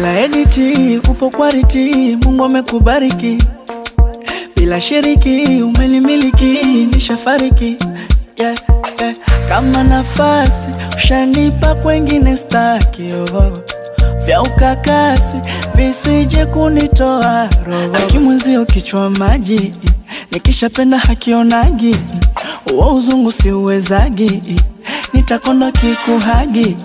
bila editi, upo quality, Mungu amekubariki bila shiriki, umenimiliki, nishafariki yeah, yeah. Kama nafasi ushanipa kwengine staki oh. Vya ukakasi visije kunitoa roho, akimwenzio kichwa maji, nikishapenda hakionagi, uo uzungu siuwezagi, nitakonda kikuhagi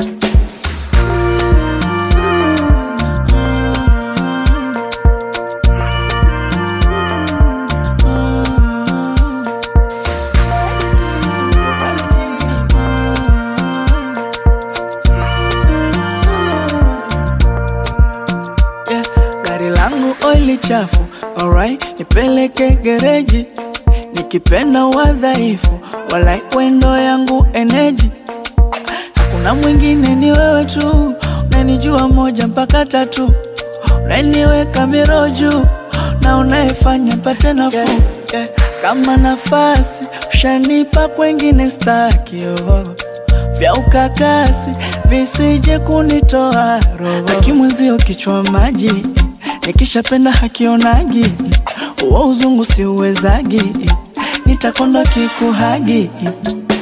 yeah. Gari langu oili chafu, alright, nipeleke gereji, nikipenda wadhaifu, walai wendo yangu eneji, hakuna mwingine ni wewe tu, unanijua moja mpaka tatu, unaniweka miro juu na unayefanya mpate nafuu yeah, yeah. Kama nafasi ushanipa kwengine staki oh vya ukakasi visije kunitoa roho, akimwenzio kichwa maji, nikishapenda hakionagi, uo uzungu siuwezagi, nitakonda kikuhagi